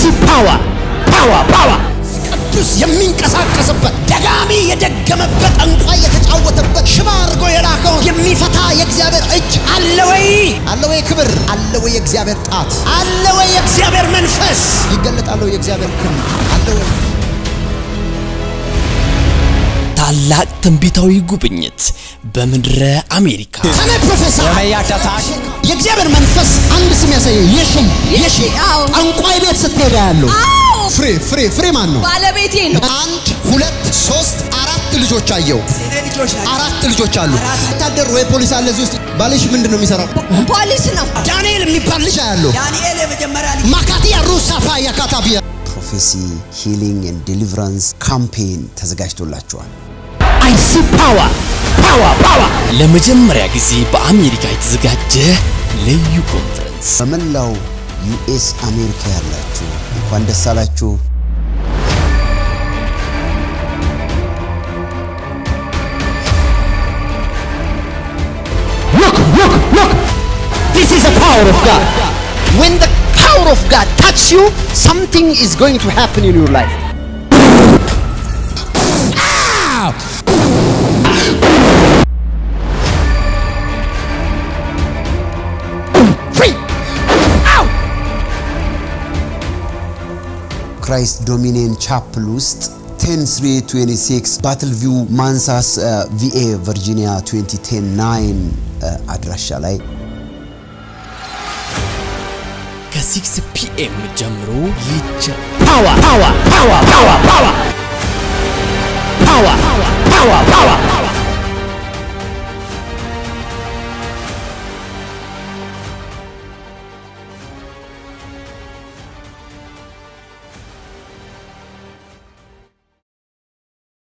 ፓወር ፓወር ፓወር ቅዱስ የሚንቀሳቀስበት ደጋሚ የደገመበት ጠንቋይ የተጫወተበት ሽባ አድርጎ የላከውን የሚፈታ የእግዚአብሔር እጅ አለ ወይ? አለ ወይ? ክብር አለ ወይ? የእግዚአብሔር ጣት አለ ወይ? የእግዚአብሔር መንፈስ ይገለጣል ወይ? የእግዚአብሔር ክንድ አለ ወይ? ታላቅ ትንቢታዊ ጉብኝት በምድረ አሜሪካ ከነ ፕሮፌሰር የእግዚአብሔር መንፈስ አንድ ስም ያሳየ የሺ የሺ አዎ። ጠንቋይ ቤት ስትሄዳ ያለው አዎ ፍሬ ፍሬ ፍሬ ማን ነው? ባለቤቴ ነው። አንድ ሁለት ሶስት አራት ልጆች አየው። አራት ልጆች አሉ። ወታደር ወይ ፖሊስ አለ እዚህ ውስጥ። ባልሽ ምንድን ነው የሚሰራው? ፖሊስ ነው። ዳንኤል የሚባል ልጅ አያለሁ። ዳንኤል የመጀመሪያ ልጅ ማካቲያ ሩሳፋ ያካታቢያ ፕሮፌሲ ሂሊንግ ኤንድ ዴሊቨራንስ ካምፔን ተዘጋጅቶላቸዋል። አይ ሲ ፓወር ፓወር ፓወር ለመጀመሪያ ጊዜ በአሜሪካ የተዘጋጀ ልዩ ኮንፈረንስ በመላው ዩኤስ አሜሪካ ያላችሁ እንኳን ደስ አላችሁ። Look, look, look. This is the power of God. When the power of God touch you, something is going to happen in your life. Ah! Free! Ow! ክራይስት ዶሚኒየን ቻፕል ውስጥ 10326 ባትል ቪው ማንሳስ ቪኤ ቨርጂኒያ 2010 አድራሻ ላይ ከ6 ፒኤም ጀምሮ ይጀምራል። Power, power, power, power, power. Power, power, power, power.